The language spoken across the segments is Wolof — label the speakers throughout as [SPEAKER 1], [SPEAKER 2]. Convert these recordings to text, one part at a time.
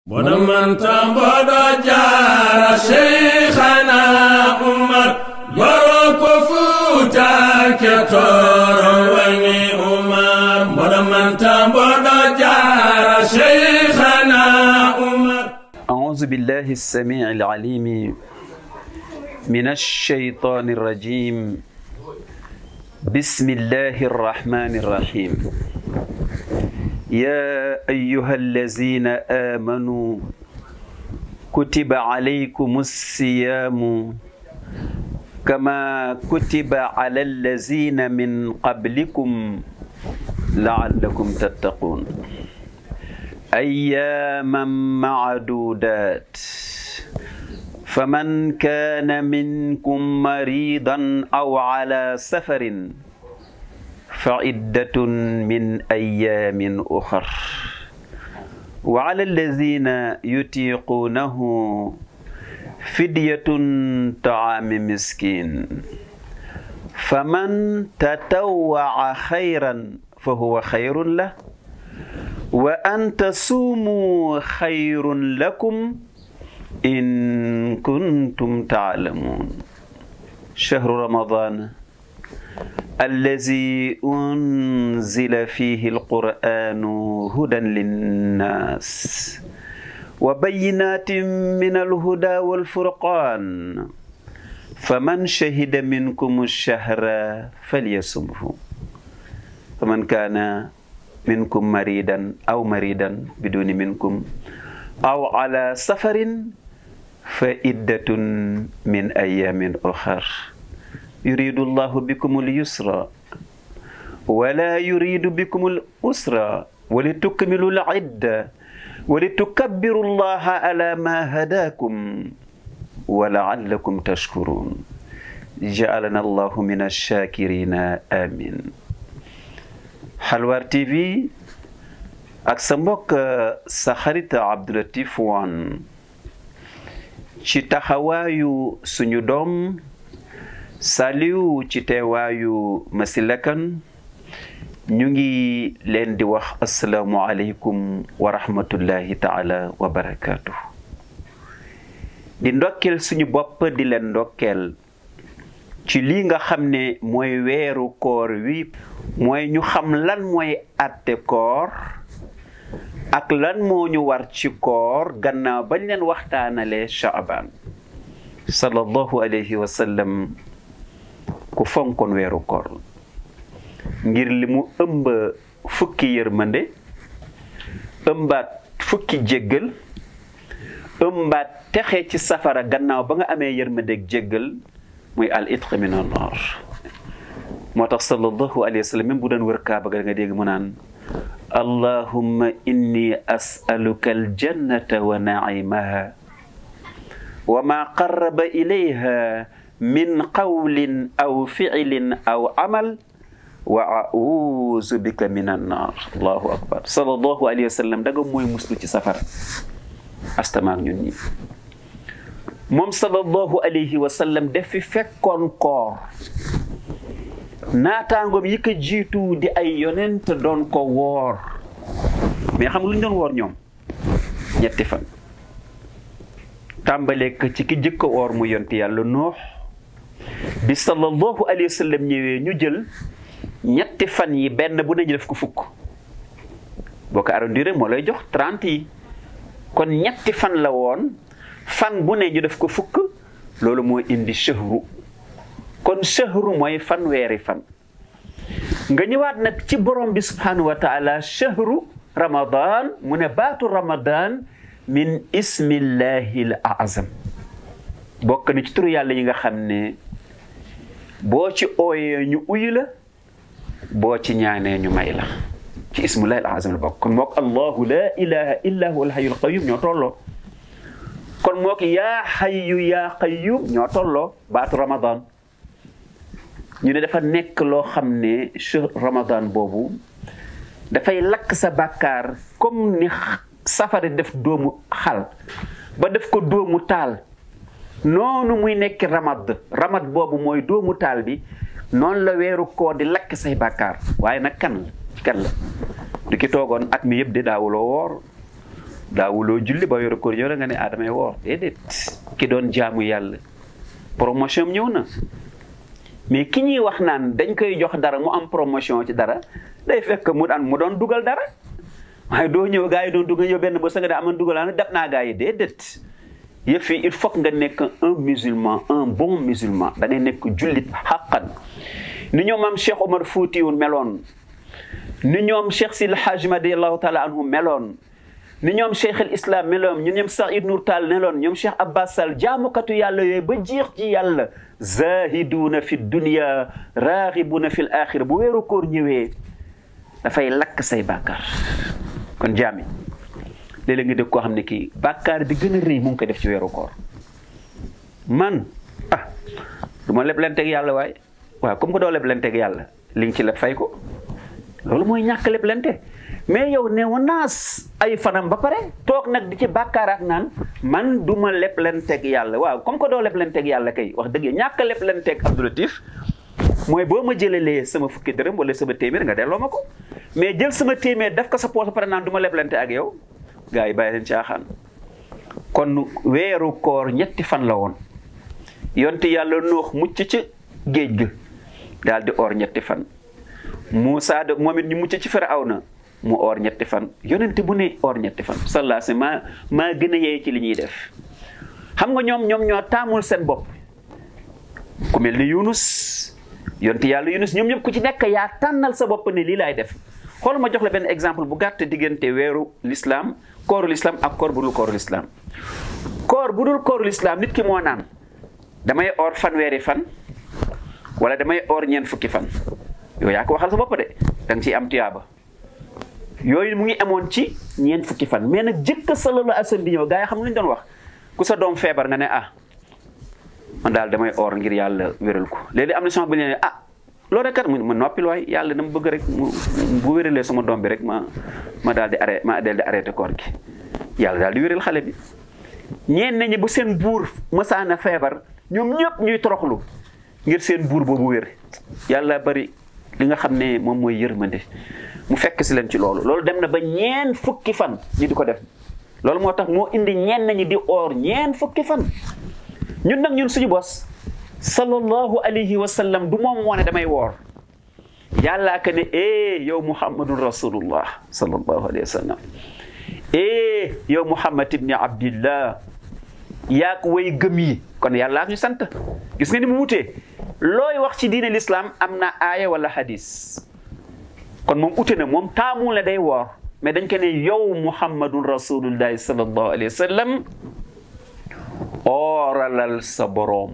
[SPEAKER 1] boɗo manta mboɗo jaara cheikhana umar yoro ko fuutake toro wangi umar boɗo manta mboɗo jaara cheikhana umar
[SPEAKER 2] أعوذ بالله السميع العليم من الشيطان الرجيم بسم الله الرحمن الرحيم يا أيها الذين آمنوا كتب عليكم الصيام كما كتب على الذين من قبلكم لعلكم تتقون أياما معدودات فمن كان منكم مريضا أو على سفر فعدة من أيام أخر وعلى الذين يطيقونه فدية طعام مسكين فمن تطوع خيرا فهو خير له وأن تصوموا خير لكم إن كنتم تعلمون شهر رمضان الذي أنزل فيه القرآن هدى للناس وبينات من الهدى والفرقان فمن شهد منكم الشهر فليصمه فمن كان منكم مريدا أو مريدا بدون منكم أو على سفر فإدة من أيام أخر يريد الله بكم اليسر ولا يريد بكم الأسر ولتكملوا العدة ولتكبروا الله على ما هداكم ولعلكم تشكرون جعلنا الله من الشاكرين آمين Xalwaar TV ak sa mbokk sa xarit Abdoulatif Wane ci taxawaayu suñu doom Saliou ci teewaayu Masila Kane ñu ngi leen di wax asalaamualeykum wa rahmatullahi taala wa barakaatu. di ndokkeel suñu bopp di leen ndokkeel ci lii nga xam ne mooy weeru koor wi mooy ñu xam lan mooy àtte koor ak lan moo ñu war ci koor gannaaw bañ leen waxtaanalee Shaaban sallallahu alayhi wa sallam ku fonkoon weeru koor ngir li mu ëmb fukki yërmande ëmbaat fukki jéggal ëmbaat texe ci safara gannaaw ba nga amee yërmandeeg jéggal muy al itq min an naar moo tax sallallahu alayhi wa sallam même bu doon wër kaaba ga nga dégg mu naan allahumma inni as'aluka aljannata wa naimaha wa ma qarraba ilayha min qawlin aw fi'lin aw amal wa a'uuzu bika min annar allahu akbar sallallahu alayhi wa sallam daga mooy muslu ci safara astamaak ñun ñi moom sallallahu alayhi wa sallam def fi fekkoon koor naataangoom yi ko jiitu di ay yonent doon ko woor mais xam nga lu ñu doon woor ñoom ñetti fan tàmbalee ko ci ki jëkk woor mu yonti yàlla noox bi sallallahu alayhi wa sallam ñëwee ñu jël ñetti fan yi benn bu ne ñu def ko fukk boo ko arrondir moo lay jox trente yi kon ñetti fan la woon fan bu ne ñu def ko fukk loolu moo indi shahru kon shahru mooy fan weeri fan nga ñëwaat nag ci borom bi subhanahu wa taala shahru ramadan mu ne baatu ramadan min ismillahi l azam bokk na ci turu yàlla yi nga xam ne boo ci ooyee ñu uyu la boo ci ñaanee ñu may la ci ismillahi l azam la bokk kon mook allahu la ilaha illa huwa al hayyul qayyum ñoo tolloo kon moo ki yaa xayyu yaa qayyum ñoo tolloo baatu ramadan ñu ne dafa nekk loo xam ne shahr ramadan boobu dafay lakk sa bàkkaar comme ni safara def doomu xal ba def ko doomu taal noonu muy nekk ramad ramad boobu mooy doomu taal bi noonu la weeru koor di lakk say bàkkaar waaye nag kan la kan la du ki toogoon at mi yëpp di daawuloo woor daawuloo julli ba weeru koor ñëw na nga ne ah damay woor déedéet ki doon jaamu yàlla promotion am ñëw na mais ki ñuy wax naan dañ koy jox dara mu am promotion ci dara day fekk mu daan mu doon dugal dara waaye doo ñëw gaa yi doon dugal ñëw benn ba sa nga ne aman dugal naa def naa gaa yi déedéet yëf yi il faut que nga nekk un musulman un bon musulman da ngay nekk jullit xàqan ni ñoom am Cheikh Omar Foutiyou meloon ni ñoom Cheikh Sil Hajj radiallahu taala anhu meloon ni ñoom Cheikh al Islam meloon ñu ñoom Saïd Nour Tall meloon ñoom Cheikh Abbas Sall jaamukatu yàlla yooyu ba jeex ci yàlla zahiduuna fi dunia raaxibuuna fi l axira bu weeru koor ñëwee dafay lakk say bàkkaar kon jaami léeg-léeg nga dégg koo xam ne kii bàkkaar bi gën a rëy mu ngi koy def ci weeru koor man ah du ma leblenteeg yàlla waaye waaw comme que doo leblenteeg yàlla li nga ci leb fay ko loolu mooy ñàkk leblente mais yow ne wa naas ay fanam ba pare toog nag di ci bàkkaaraat naan man du ma leblenteeg yàlla waaw comme que doo leblenteeg yàlla kay wax dëgg ñàkk leblenteeg Abdou Latif mooy boo ma jëlalee sama fukki dërëm wala sama téeméer nga delloo ma ko mais jël sama téeméer def ko sa poos ba pare naan du ma leblente ak yow gars yi bàyyi leen caaxaan kon weeru koor ñetti fan la woon yonte yàlla noox mucc ci géej ga daal di oor ñetti fan Moussa de moom it ñu mucc ci Firawna mu oor ñetti fan yonente bu ne oor ñetti fan sallallahu alayhi maa maa gën a yee ci li ñuy def xam nga ñoom ñoom ñoo taamul seen bopp ku mel ni Yunus yonte yàlla Yunus ñoom ñëpp ku ci nekk yaa tànnal sa bopp ne lii laay def xool ma jox la benn exemple bu gàtt diggante weeru l'islam kooru l'islam ak koor bu dul kooru l'islam koor bu dul kooru l'islam nit ki moo naan damay oor fanweeri fan wala damay oor ñeent fukki fan yow yaa ko waxal sa bopp de da nga ciy am tuyaaba yooyu mu ngi amoon ci ñeent fukki fan mais nag jëkk sallallahu alayhi wa sallam di ñëw gaa yi xam lu ñu doon wax ku sa doom feebar nga ne ah man daal damay oor ngir yàlla wéral ko léegi am na sama bu ne ah loolu rek kat mu ma noppil waay yàlla dama bëgg rek mu bu wéralee sama doom bi rek ma ma daal di arrêté ma daal di arrêté koor gi yàlla daal di wéral xale bi ñeen nañu bu seen buur mësaana feebar ñoom ñëpp ñuy toroxlu ngir seen buur boobu wér yàlla bari li nga xam ne moom mooy yërmande mu fekk si leen ci loolu loolu dem na ba ñeen fukki fan ñi di ko def loolu moo tax moo indi ñeen nañu di oor ñeen fukki fan ñun nag ñun suñu bos sallallahu alayhi wa sallam du moom moo ne damay woor yàllaa ka ne eh yow muhammadun rasulullah sallallahu alayhi wa sallam eh yow muhammad ibni abdillah yaa ko way gëm yi kon yàllaa ñu sant gis nga ni mu wutee looy wax ci diine l'islam am na aaya wala hadis kon moom ute na moom taamul ne day woor mais dañ ko ne yow muhammadun rasulullahi sallallahu alayhi wa sallam ooralal sa boroom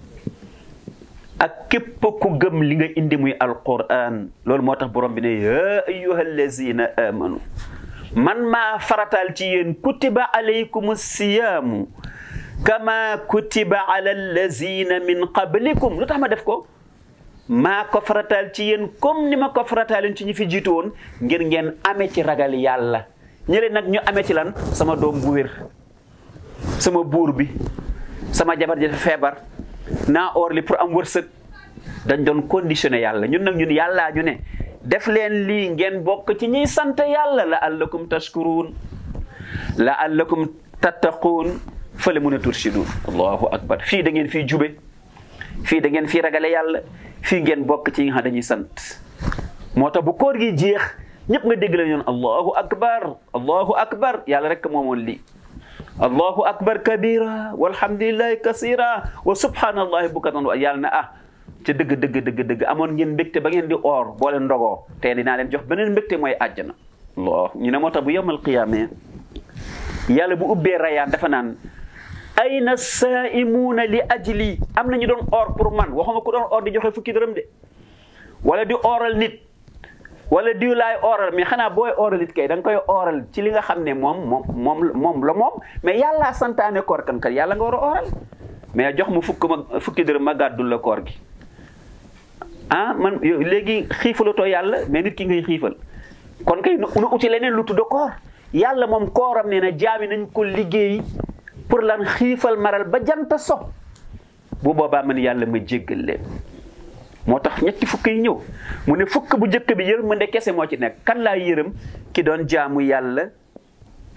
[SPEAKER 2] ak képp ku gëm li nga indi muy alquran loolu moo tax borom bi ne ya ayyuha allazina amanu man maa faratal ci yéen kutiba alaykum siyaamu kama kutiba ala allazina min qablikum lu tax ma def ko maa ko faratal ci yéen comme ni ma ko faratalen ci ñi fi jiitu woon ngir ngeen amee ci ragal yàlla ñële nag ñu amee ci lan sama doom bu wér sama buur bi sama jabar ji feebar naa or li pour am wërsëg dañ doon conditionné yàlla ñun nag ñun yàllaa ñu ne def leen lii ngeen bokk ci ñiy sant yàlla la allakum tashkuruun la allakum tattaquun fële mun a turshidun allahu akbar fii da ngeen fii jube fii da ngeen fii ragale yàlla fii ngeen bokk ci ñi nga xam dañuy sant moo tax bu koor gi jeex ñëpp nga dégg la ñoon allahu akbar allahu akbar yàlla rek moomoon lii allahu akbar kabira walhamdulillahi kasira wa subhanallahi bukatan wa yàlla na ah ca dëgg dëgg dëgg dëgg amoon ngeen mbégte ba ngeen di oor boo leen ndogoo te dinaa leen jox beneen mbégte mooy àjjana allah ñu ne moo tax bu yowmal qiyaame yàlla bu ubbee rayaan dafa naan ayna saaimuuna li ajli am na ñu doon oor pour man waxuma ku doon oor di joxe fukki dërëm de wala di ooral nit wala diw laay ooral mais xanaa booy ooral it kay da nga koy ooral ci li nga xam ne moom moom moom moom la moom mais yàllaa santaane koor kan kat yàlla nga war a ooral mais jox mu fukk ma fukki dërëm ma gàddul la koor gi ah man léegi xiifalatoo yàlla mais nit ki ngay xiifal kon kay nu uti leneen lu tudd koor yàlla moom kooram nee na jaami nañ ko liggéey pour lan xiifal maral ba janta so bu boobaa man yàlla ma jéggal leen moo tax ñetti fukk yi ñëw mu ne fukk bu njëkk bi yërmande kese moo ci nekk kan laa yërëm ki doon jaamu yàlla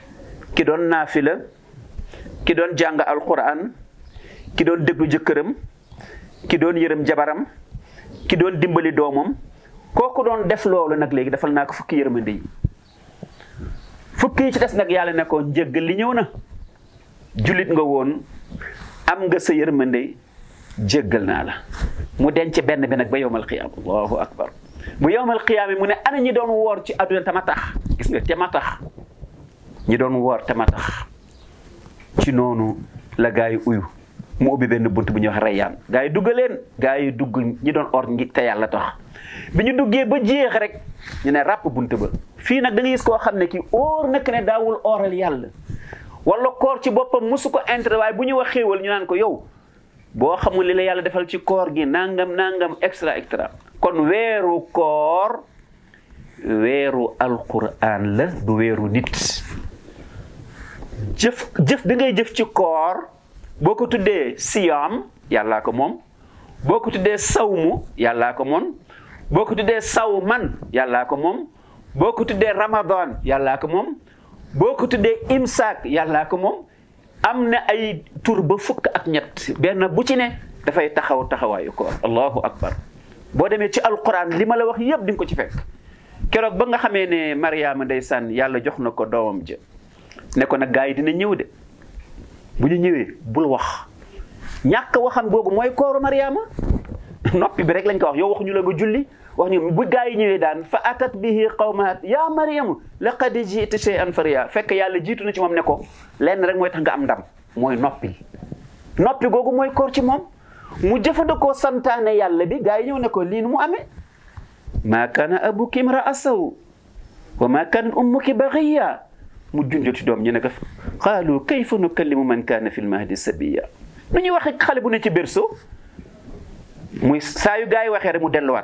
[SPEAKER 2] ki doon naafila ki doon jàng alquran ki doon déglu jëkkëram ki doon yërëm jabaram ki doon dimbali doomam kooku doon def loolu nag léegi defal naa ko fukki yërmande yi fukki yi ci des nag yàlla ne ko njëggal li ñëw na jullit nga woon am nga sa yërmande jéggal naa la mu denc benn bi nag ba yowmal qiyaama allahu akbar bu yowmal qiyaama mu ne ana ñi doon woor ci àdduna tama tax gis nga te ma tax ñi doon woor te ma tax ci noonu la gaa yi uyu mu ubbi benn bunt bu ñuy wax reyyaan gaa yi dugg leen gaa yi dugg ñi doon or ngi te yàlla tax bi ñu duggee ba jeex rek ñu ne ràpp bunt ba fii nag da nga gis koo xam ne kii óor nekk ne daawul oral yàlla wala koor ci boppam mosu ko intérêt waaye bu ñu wax xéewal ñu naan ko yow boo xamul li la yàlla defal ci koor gi nangam nangam extra extra kon weeru koor weeru alquran la du weeru nit jëf jëf bi ngay jëf ci koor boo ko tuddee siyaam yàllaa ko moom boo ko tuddee sawmu yàllaa ko moom boo ko tuddee sawman yàllaa ko moom boo ko tuddee ramadan yàllaa ko moom boo ko tuddee imsaak yàllaa ko moom am na ay tur ba fukk ak ñett benn bu ci ne dafay taxaw taxawaayu koor allahu akbar boo demee ci alquran li ma la wax yëpp di nga ko ci fekk keroog ba nga xamee ne mariama ndeysaan yàlla jox na ko doomam ja ne ko nag gaa yi dina ñëw de bu ñu ñëwee bul wax ñàkk waxam googu mooy kooru mariama noppi bi rek lañ ko wax yow waxuñu la nga julli wax ñu bu gaa yi ñëwee daan fa atat bihi qawmaat ya mariamu laqad ji'ti shay'an fariya fekk yàlla jiitu na ci moom ne ko lenn rek mooy tax nga am ndam mooy noppi noppi googu mooy koor ci moom mu jëfandikoo santaane yàlla bi gaa yi ñëw ne ko lii nu mu amee maa kaana abuki imra'a saw wa maa kaanat ummuki baghiya mu junjoti doom ñu ne ko qaalu kayfa nukallimu man kaana fil mahdi sabiya nu ñuy waxe xale bu ne ci berceau muy saa yu gaa yi waxee rek mu delluwaat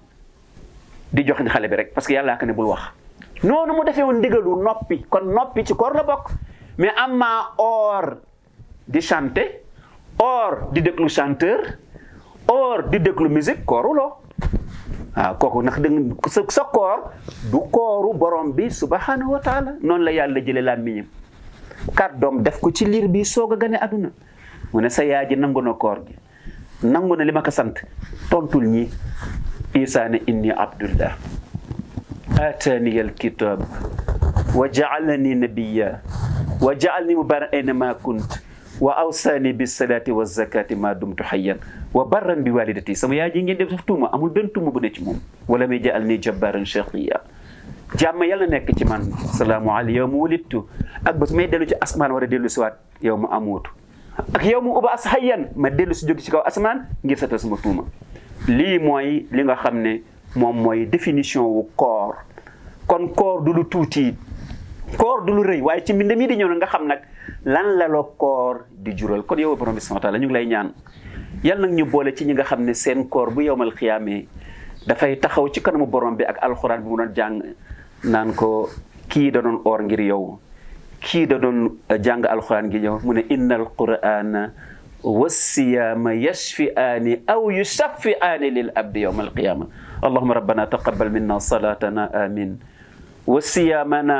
[SPEAKER 2] di jox ni xale bi rek parce que yàllaa ko ne bul wax noonu mu defee woon ndigalu noppi kon noppi ci koor la bokk mais am maa or di chanter or di déglu chanteur or di déglu musique kooru loo waaw kooku ndax da sa sa koor du kooru borom bi subhanahu wa taala noonu la yàlla jële làmmiñam kàddoom def ko ci liir bi soog a gane aduna mu ne sa yaay ji nangu na koor gi nangu na li ma ko sant tontul ñi isa ne inni abdullah atani alkitab wa jaalani nabiya wa jaalni mubarak aynama kunt wa awsani bisalati wa zakati ma dumtu hayyan wa barran bi walidati sama yaay ji ngeen def daf tuuma amul benn tuuma bu ne ci moom wala may jaal ni jabbaran shaqiya jàmm yàlla nekk ci man salaamu alay yow mu wulittu ak bés may dellu ci asmaan war a dellu si waat yow mu amuutu ak yow mu uba as hayyan ma dellu si jóg ci kaw asmaan ngir satal sama tuuma lii mooy li nga xam ne moom mooy définition wu koor kon koor du lu tuuti koor du lu rëy waaye ci mbind mi di ñëw na nga xam nag lan la la koor di jural kon yow borom bi subhanahu wa taala ñu ngi lay ñaan yàlla nag ñu boole ci ñi nga xam ne seen koor bu yowmal xiyaamee dafay taxaw ci kanamu borom bi ak alxuraan bi mu doon jàng naan ko kii da doon oor ngir yow kii da doon jàng alxuraan ngir yow mu ne inna alqurana والصيام يشفئان أو يشفئان للأبد يوم القيامة اللهم ربنا تقبل منا صلاتنا آمين وصيامنا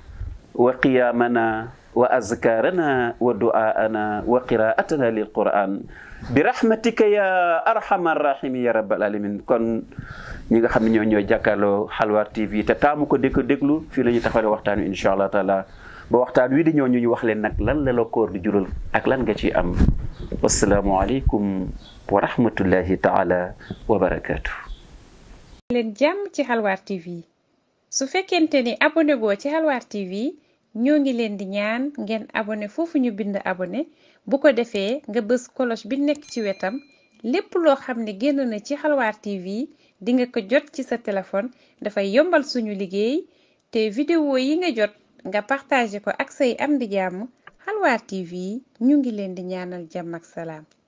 [SPEAKER 2] وقيامنا وأذكارنا ودعاءنا وقراءتنا للقرآن برحمتك يا أرحم الراحمين يا رب العالمين kon ñi nga xam ne ñoo ñooy jàkkaarloo Halwa TV te taamu ko dégg déglu fii la ñuy taxawale waxtaan wi incha allah taala ba waxtaan wi di ñëw ñu ñu wax leen nag lan la la koor di jural ak lan nga ciy am wassalaamu aleykum wa rahmatullahi taala wa barakaatu.
[SPEAKER 3] leen jàmm ci Halwa TV su fekkente ni abonné goo ci Halwa TV ñoo ngi leen di ñaan ngeen abonné foofu ñu bind abonné bu ko defee nga bës cloche bi nekk ci wetam lépp loo xam ne génn na ci Halwa TV di nga ko jot ci sa téléphone dafay yombal suñu liggéey te vidéo yi nga jot nga partagé ko ak say am di jàmm Halwa TV ñu ngi leen di ñaanal jàmm ak salaam